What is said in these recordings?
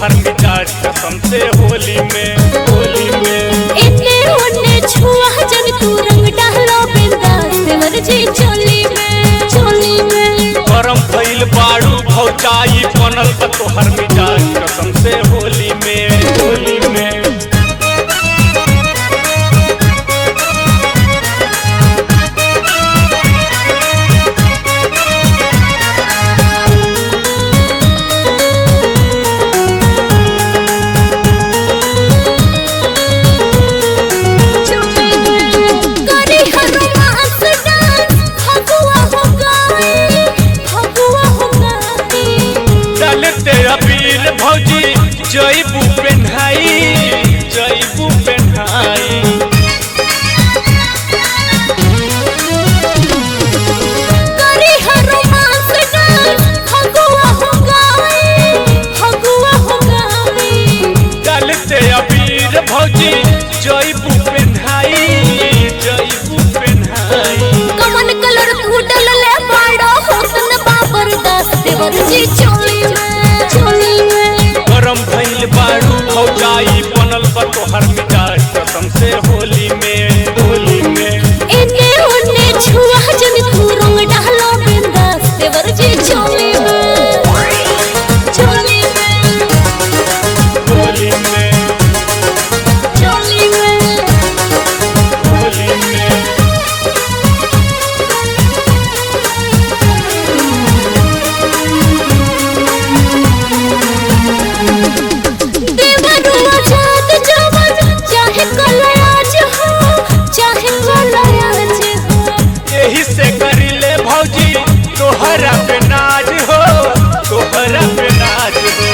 तोहर मिजाज कसम से होली में होली में इन्ने उन्ने छुआ जब तू रंग डालो बिंदास देवर जी चोली में चोली में गरम भइल बाड़ू भौचाई बनल बा तोहर मिजाज कसम से होली में होली में करी हर मास डांस फगुआ हो गई फगुआ हो गई चलते अबीर भौजी जईबू पेन्हाई जईबू पेन्हाई करी हर मास डांस फगुआ हो गई फगुआ हो गई चलते अबीर भौजी जईबू पेन्हाई जईबू पेन्हाई कमन कलर फूटल ले बाड़ो होतन बाबर दास देवर जी चोली में चोली में गरम भइल बाड़ू भौजाई बनल बा तोहर मिजाज कसम से होली में होली में इन्ने उन्ने छुआ जन तू रंग डालो बिंदास देवर जी चोली में चोली में होली में चोली में होली में देवरुआ जात जवन चाहे कलयाज हो चाहे कलयाज हो यही से करिले भौजी तोहरा पे नाज हो तोहरा पे नाज हो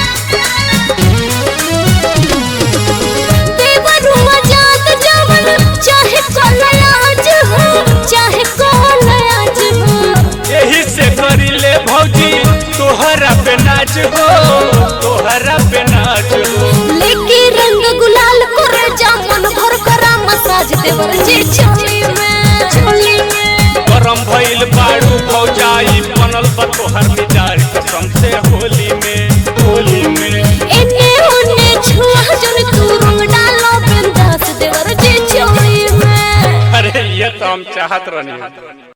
देवरुआ जात जवन चाहे कलयाज हो चाहे कलयाज हो यही से करिले भौजी तोहरा पे नाच हो तोहरा पे नाच हो लेके रंग गुलाल करे जामन भर करा मसाज देवर जी चोली में चोली में गरम भइल बाड़ू भौजाई बनल बा तोहर मिजाज कसम से होली में होली में इन्ने उन्ने छुआ जन तू रंग डालो बिंदास देवर जी चोली में अरे ये तो हम चाहत रहनी